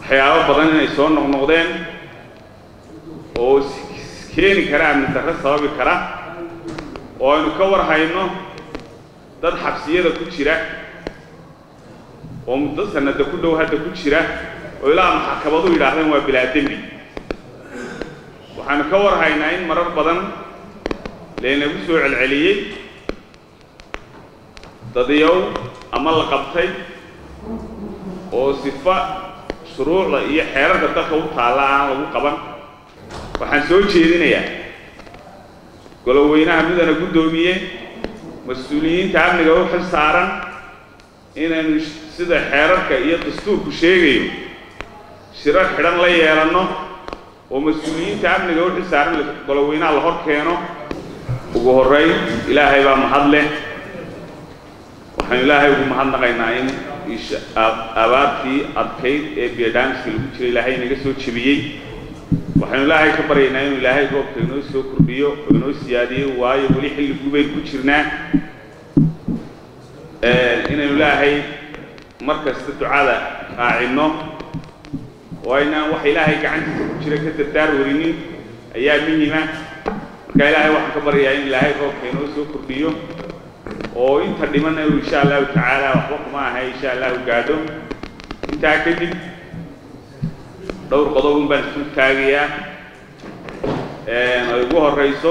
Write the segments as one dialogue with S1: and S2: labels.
S1: waxyaabo badan inay soo noqnoqdeen oo keeni kara amni darre sababi kara oo aynu ka war hayno dad xabsiyada ku jira oo muddo sanada ku dhow hadda ku jira oo ilaa maxakamadu yidhaahdeen waa bilaa dembi waxaanu ka war haynaa in marar badan laynagu soo celceliyey dadiyow ama la qabtay oo sifa shuruucda iyo xeerarka dalka u taalla aan lagu qaban waxaan soo jeedinayaa goloweynaha midana guddoomiye mas-uuliyiinta amniga u xil saaran inaynu sida xeerarka iyo dastuurku sheegayo shirar xidhan la yeelanno oo mas-uuliyiinta amniga u xil saaran goloweynaha la hor keeno ugu horrayn ilaahay baa mahad leh waxaanu ilaahay ugu mahadnaqaynaa in abaartii adkayd ee biodamiska lagu jiray ilaahay inaga soo jebiyey waxaynu ilaahay ka baryaynaa inuu ilaahay roobka inoo soo kordhiyo oo inoo siyaadiyo waayo weli xilli gubaynu ku jirnaa inaynu ilaahay mar kasta ducada raacinno oo aynaan waxa ilaahay gacantiisa ku jira ka dardaar warinin ayaa muhima marka ilaahay waxaan ka baryayaa in ilaahay roobka inoo soo kordhiyo oo inta dhimanna uu insha allahu tacaala waxba kuma ahay insha allahu gaadho intaa kadib dhowr qodobun baan isu taagayaa ay ugu horrayso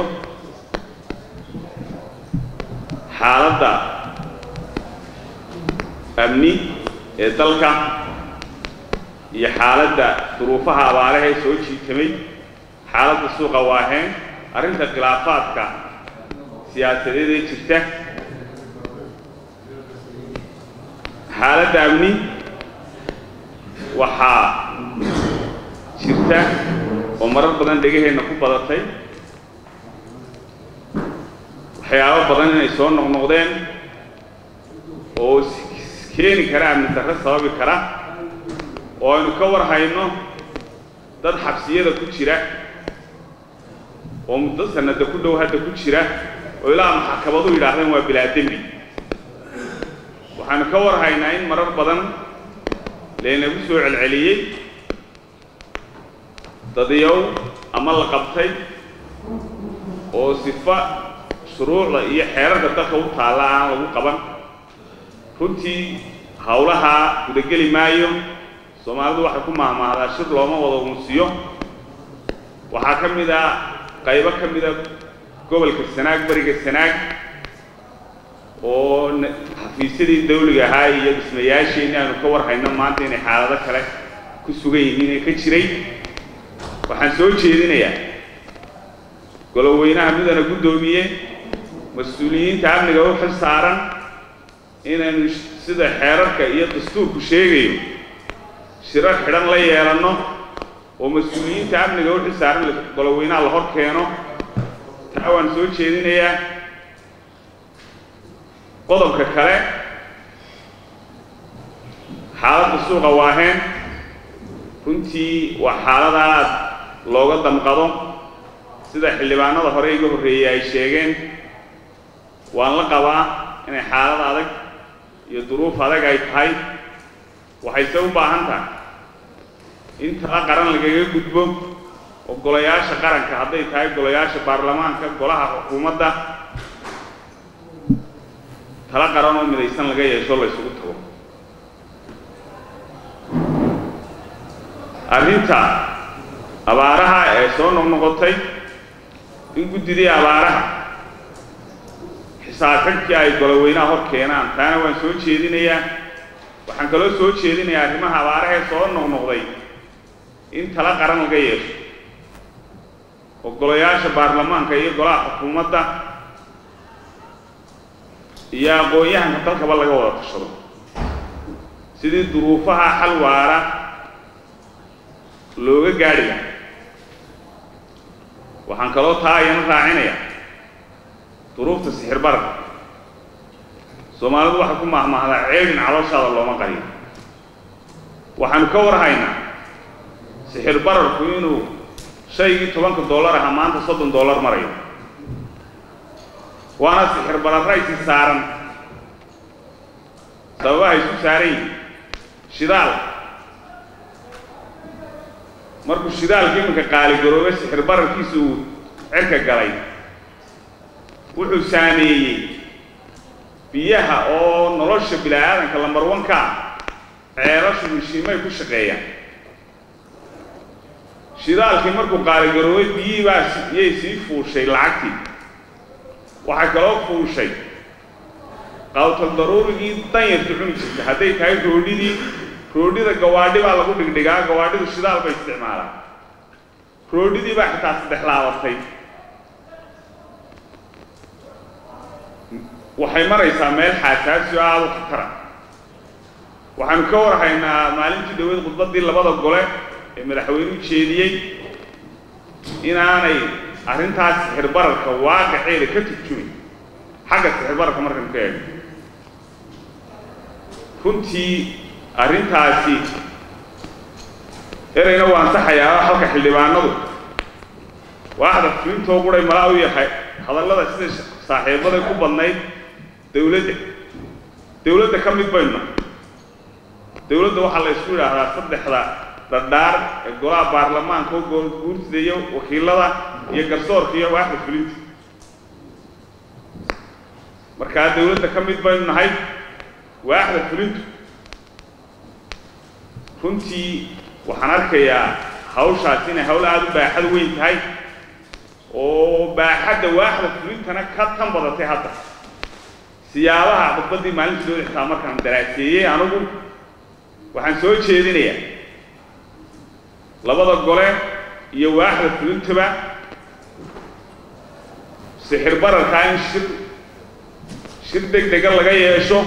S1: xaaladda amni ee dalka iyo xaaladda duruufaha abaarahee soo jiitamay xaaladda suuqa waaheen arrinta khilaafaadka siyaasadeed ee jirta xaaladda amni waxaa jirta oo marar badan dhegaheenna ku badatay waxyaabo badan inay soo noqnoqdeen oo keeni kara amni darre sababi kara oo aynu ka war hayno dad xabsiyada ku jira oo muddo sanada ku dhow hadda ku jira oo ilaa maxakamadu yidhaahdeen waa bilaa dembi waxaanu ka war haynaa in marar badan laynagu soo celceliyey dadiyow ama la qabtay oo sifa shuruucda iyo xeerarka dalka u taalla aan lagu qaban runtii howlahaa gudageli maayo soomaalidu waxay ku mahmaahdaa shir looma wada unsiyo waxaa ka mid ah qaybo ka mida gobolka sanaag beriga sanaag oo xafiisyadii dawliga ahaa iyo dhismayaasheenni aanu ka war hayno maanta inay xaalado kale ku sugan yihiin ee ka jiray waxaan soo jeedinayaa goloweynaha midana guddoomiye mas-uuliyiinta amniga u xil saaran inaynu sida xeerarka iyo dastuurku sheegayo shirar xidhan la yeelanno oo mas-uuliyiinta amniga u xil saaran goloweynaha la hor keeno taa waan soo jeedinayaa qodobka kale xaaladda suuqa waaheen runtii waa xaalada aad looga damqado sida xildhibaanada hore iga horreeyey ay sheegeen waan la qabaa inay xaalad adag iyo duruuf adag ay tahay waxayse u baahan tahay in tala qaran lagaga gudbo oo golayaasha qaranka hadday tahay golayaasha baarlamaanka golaha xukuumadda tala qaran oo midaysan laga yeesho la ysugu tago arrinta abaaraha ee soo noqnoqotay in guddidii abaaraha xisaabxidhkii ay goloweynaha hor keenaan taana waan soo jeedinayaa waxaan kaloo soo jeedinayaa arrimaha abaarahee soo noqnoqday in tala qaran laga yeesho oo golayaasha baarlamaanka iyo golaha xukuumadda iyo aqoon-yahanka dalkaba laga wada tashado sidii duruufaha xal waara looga gaadhi laha waxaan kaloo taa ayana raacinayaa duruufta sixir bararka soomaalidu waxay ku mahmaahdaa ceebin calooshaada looma qariyo waxaanu ka war haynaa sixir bararku inuu shaygii tobanka dollar aha maanta soddon dollar marayo waana sixir bararaysi saaran sababaha isu saaran yihin shidaal markuu shidaalka iminka qaaligaroobay sixir bararkiisa uu cirka galay wuxuu saameeyey biyaha oo nolosha bini-aadanka lambarwanka ceelashu mishiimay ku shaqeeyaan shidaalkii markuu qaaligaroobay biyihii baa iyay sii fuushay lacagtii waxay kaloo fuushay qawtal daruurigii danyarta cuni jirta hadday tahay roodhidii roodhida gawaadhi baa lagu dhigdhigaa gawaadhidu shidaal bay isticmaalaan roodhidii baa xitaa saddex laabatay waxay maraysaa meel xaasaasi oo aada u khatara waxaanu ka warhaynaa maalintii dhaweed khudbaddii labada gole ee madaxweynuhu jeediyey inaanay arrintaas sixirbararka waaqaceeda ka turjumin xagga sixirbararka markaynu ka eegno runtii arrintaasi ereyna waa ansaxayaa halka xildhibaanadu waaxda fulintoo quray malaa u yahay hadallada sida saaxiibada ku badnayd dawladda dawladda ka mid baynu nahay dawladda waxaa la isku yidhaahdaa saddexda dhadhaar ee golaha baarlamaanka oo guurtida iyo wakiilada iyo garsoorka iyo waaxda fulinta markaa dawladda ka mid baynu nahay waaxda fulintu runtii waxaan arkayaa hawshaas inay hawl aada u baaxad weyn tahay oo baaxadda waaxda fulintana ka tan badatay hadda siyaabaha khudbaddii maalintii loo xitaa markaan daraaseeyey anigu waxaan soo jeedinayaa labada gole iyo waaxda fulintaba sixir bararkaa in shir shir deg dega laga yeesho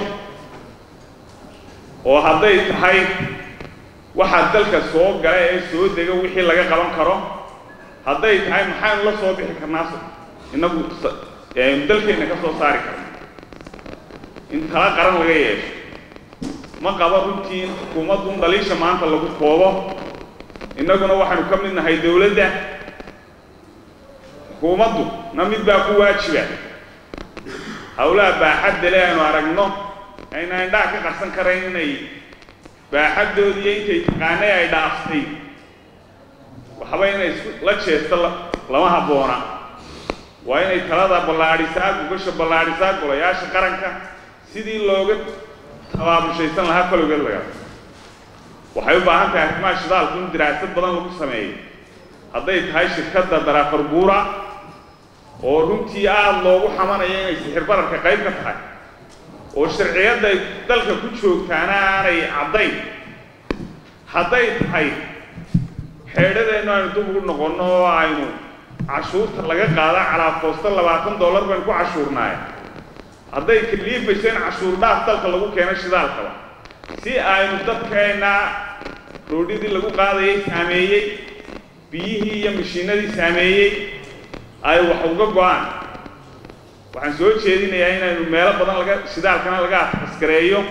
S1: oo hadday tahay waxaa dalka soo gala ee soo dega wixii laga qaban karo hadday tahay maxaynu la soo bixi karnaa inagu dalkeenna ka soo saari karna in tala qaran laga yeesho ma qabo runtii in xukuumaddu in dhaliisha maanta lagu koobo innaguna waxaanu ka mid nahay dawladda xukuumaddu na mid baa ku waajiba howlaha baaxadda le aynu aragno ayna indhaha ka qarsan karayn inay baaxaddoodiiyo intay taqaanay ay dhaaftay waxba inay isku la jeesto lama habboona waa inay talada ballaadhisaa gugasha ballaadhisaa golayaasha qaranka sidii looga tabaabushaysan lahaa kolowgeed laga waxay u baahan tahay arrimaha shidaalku in diraasad badan lagu sameeyo hadday tahay shirkadda darafar buura oo runtii aada loogu xamanayo inay sixir bararka qayb ka tahay oo sharciyadday dalka ku joogtaana aanay caddayn hadday tahay xeedhadeennu aynu dub ugu noqonno oo aynu cashuurta laga qaada calaa foosto labaatan dollar baynu ku cashuurnaaye hadday kaliifayso in cashuur dhaaf dalka lagu keeno shidaalkaba si aynu dadkeenna roodhidii lagu qaadayay saameeyey biyihii iyo mashiinadii saameeyey ay wax uga go-aan waxaan soo jeedinayaa inaynu meelo badan laga shidaalkana laga askareeyo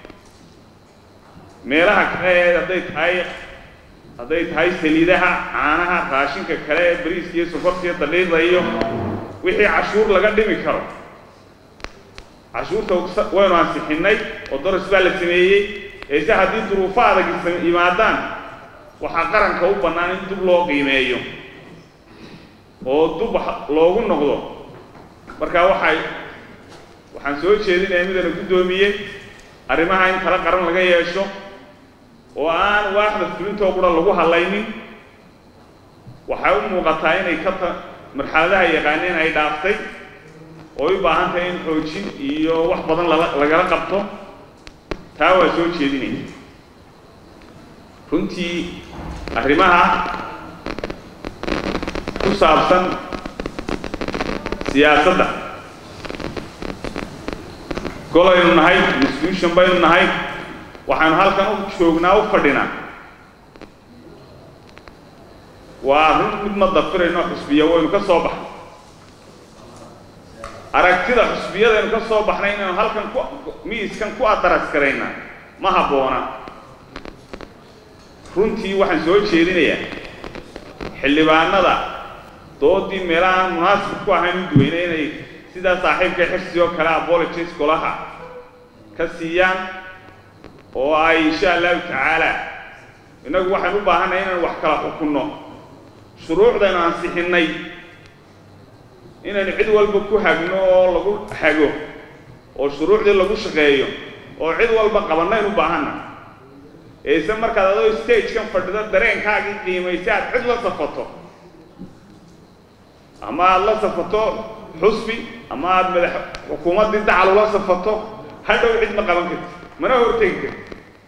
S1: meelaha kale ee hadday tahay hadday tahay saliidaha caanaha raashinka kale ee bariiska iyo sokorta iyo daliida iyo wixii cashuur laga dhimi karo cashuurta waynu ansixinnay oo doras baa la sameeyey eese haddii duruufo adag yimaadaan waxaa qaranka u bannaan in dub loo qiimeeyo oo dub loogu noqdo marka waxay waxaan soo jeedinayaa midana guddoomiyey arrimaha in tala qaran laga yeesho oo aan waaxda fulintoo qura lagu hadlaynin waxay u muuqataa inay ka ta marxaladaha yaqaaneen ay dhaaftay oo u baahan tahay in xoojin iyo wax badan lagala qabto taa waa soo jeedinaya runtii arrimaha ku saabsan siyaasadda golaynu nahay institution baynu nahay waxaanu halkan u joognaa u fadhinaa waa run mid ma dafirayno xusbiya waynu ka soo baxnay aragtida xusbiyadaynu ka soo baxnay inaynu halkan ku miiskan ku adaras karaynaa ma habboona runtii waxaan soo jeedinayaa xildhibaanada doodii meelahaan munaasib ku ahayn u duweyne inay sidaa saaxiibka xirsi oo kale apologies golaha ka siiyaan oo ay insha allahu tacaala innagu waxaynu u baahannahay inaynu wax kala xukunno shuruucdaynu ansixinnay inaynu cid walba ku hagno oo lagu hago oo shuruucdii lagu shaqeeyo oo cid walba qabanaynu u baahanna eise markaad adoo stagekan fadhido dareenkaagii qiimaysa aad cid la safato ama aada la safato xusbi ama aada madax xukuumaddii dacal ula safato hadhow cid ma qaban karti mana hortegi karti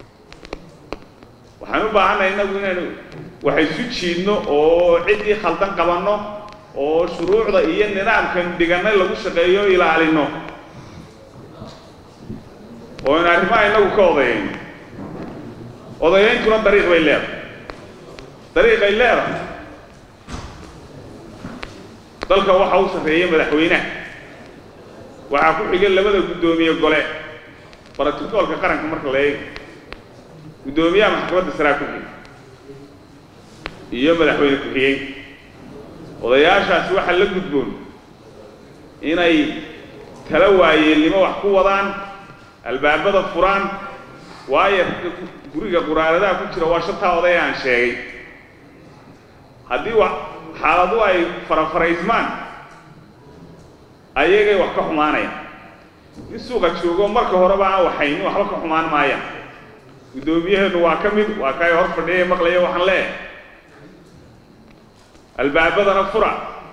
S1: waxaan u baahannahay innagu inaynu wax isu jiidno oo ciddii khaldan qabanno oo shuruucda iyo nidaamkan dhigannay lagu shaqeeyo o ilaalino oo in arrimaha innagu ka odayayno odayayntuna dariiq bay leedahay dariiqay leedahay dalka waxa u sarreeya madaxweynaha waxaa ku xiga labada guddoomiye gole baratigoolka qaranka marka la eega guddoomiyaha maxkamadda saraa ku xiga iyo madaxweyne ku-xigeen odayaashaasi waxaa la gudboon inay tala waayeelnimo wax ku wadaan albaabada furaan waayo guriga quraaradaha ku jira waa shantaa oday aan sheegay haddii wa xaaladu ay farafaraysmaan ayagay wax ka xumaanayaan in suuqa joogo marka horeba aan waxaynin waxba ka xumaan maayaan guddoomiyaheenu waa ka mid waa kay hor fadhiya maqlaya waxaan leeyahay albaabadana fura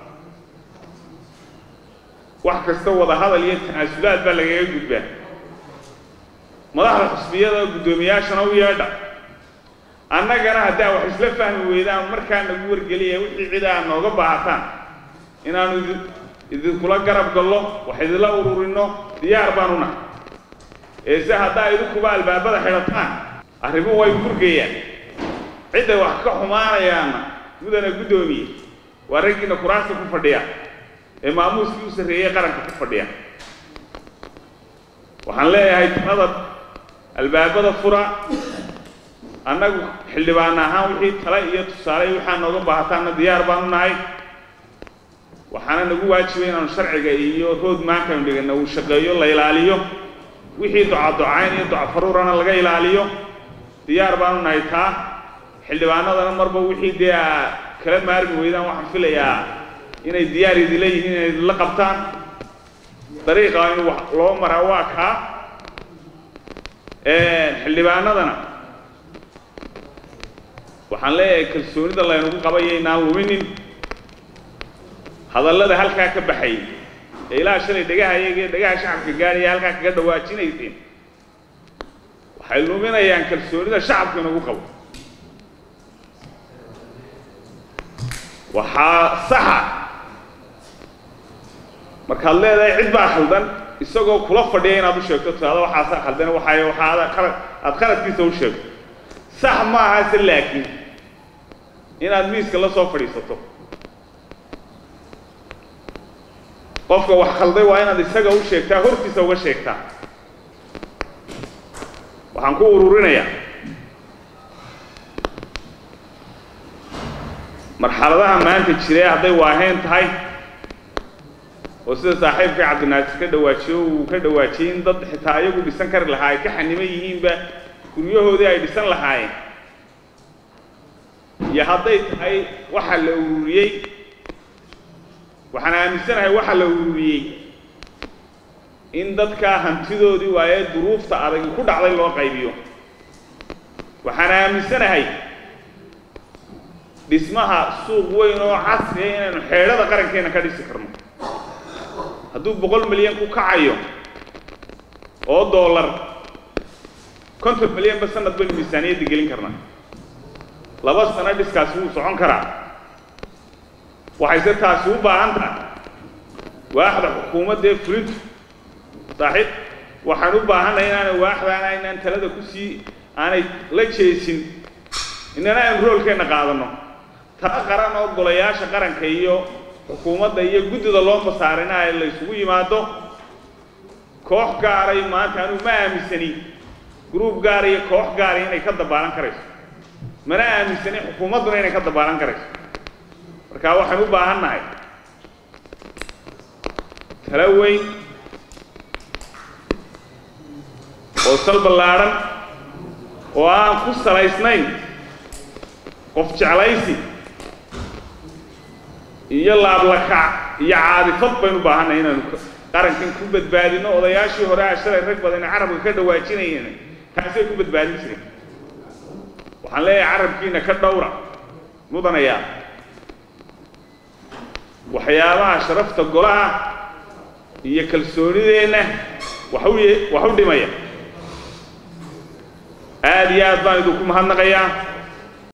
S1: wax kasta wada hadal iyo tanaasulaad baa lagaga gudbaa madaxda xusbiyada guddoomiyaashana u yeedha annagana haddaa wax isla fahmi weydaan markaa nagu wargeliya wixii cid aa nooga baahataan inaanu idi idinkula garab gallo wax idinla ururinno diyaar baanu nahay eese haddaa idinkuba albaabada xidhataan arrimuhu way burgayaan cidday wax ka xumaanayaanna mudana guddoomiye waa raggiina kuraasta ku fadhiya ee maamuuskii u sarreeyey qaranka ku fadhiya waxaan leeyahay talada albaabada fura annagu xildhibaan ahaan wixii tale iyo tusaale waxaa nooga baahataanna diyaar baanu nahay waxaana nagu waajibay inaanu sharciga iyo road mankanu dhigana uu shaqeeyo la ilaaliyo wixii ducaducayn iyo ducafaruurana laga ilaaliyo diyaar baanu nahay taa xildhibaanadana marba wixii dee a kala maarmi weydaan waxaan filayaa inay diyaar idinla yihiin inay idinla qabtaan dariiqa in wax loo maraa waa kaa xildhibaanadana waxaan leeyahay kalsoonida laynagu qabayo inaan luminin hadallada halkaa ka baxay ee ilaa shalay dhegaha iyaga iyo dhegaha shacabka gaaraya halkaa kaga dhawaajinayseen waxay luminayaan kalsoonida shacabka inagu qabo waxaa saxa markaad leedahay cid baa khaldan isagoo kula fadhiya inaad u sheegto tiraado waxaasaa khaldan waxay waxaa qalad aada qaladkiisa u sheegto sax ma ahase laakiin inaad miiska la soo fadhiisato qofka wax khalday waa inaad isaga u sheegtaa hortiisa uga sheegtaa waxaan ku ururinayaa marxaladaha maanta jire hadday waaheen tahay oo sida saaxiibka cabdinaasir ka dhawaajiyo uu ka dhawaajiyey in dad xitaa ayagu dhisan kari lahaa ay ka xaniman yihiinba guryahoodii ay dhisan lahaayeen iyo hadday tahay waxa la ururiyey waxaan aaminsanahay waxa la ururiyey in dadkaa hantidoodii waaye duruufta adag ku dhacday loo qaybiyo waxaan aaminsanahay dhismaha suuq weyn oo casriya inaynu xeedhada qarankeena ka dhisi karno hadduu boqol milyan ku kacayo oo dollar konton milyanba sanad baynu miisaaniyadda gelin karnaa laba sano dhiskaasi wuu socon karaa waxayse taasi u baahan tahay waaxda xukuumaddee fulintu saaxiib waxaan u baahannahay inaanay waaxdaana inaan talada ku sii aanay la jeesin inana aynu roolkeenna qaadanno tala qaran oo golayaasha qaranka iyo xukuumadda iyo guddida loo masaarina ay la ysugu yimaado koox gaaray maanta anuu ma aaminsani gruub gaara iyo koox gaara inay ka dabaalan karayso mana aaminsani xukuumadduna inay ka dabaalan karayso marka waxaan u baahan nahay tala weyn oo sal ballaadhan oo aan ku salaysnayn qof jeclaysi iyo laablakac iyo caadifad baynu baahanay inaanu qarankan ku badbaadino odayaashii hore a shalay rag badan carabka ka dhawaajinayeen taasay ku badbaadin jireen waxaan leeyahay carabkiina ka dhowra mudanayaa waxyaabaha sharafta golaha iyo kalsoonideenna wax u wax u dhimaya aada iyo aad baan idinku mahadnaqayaa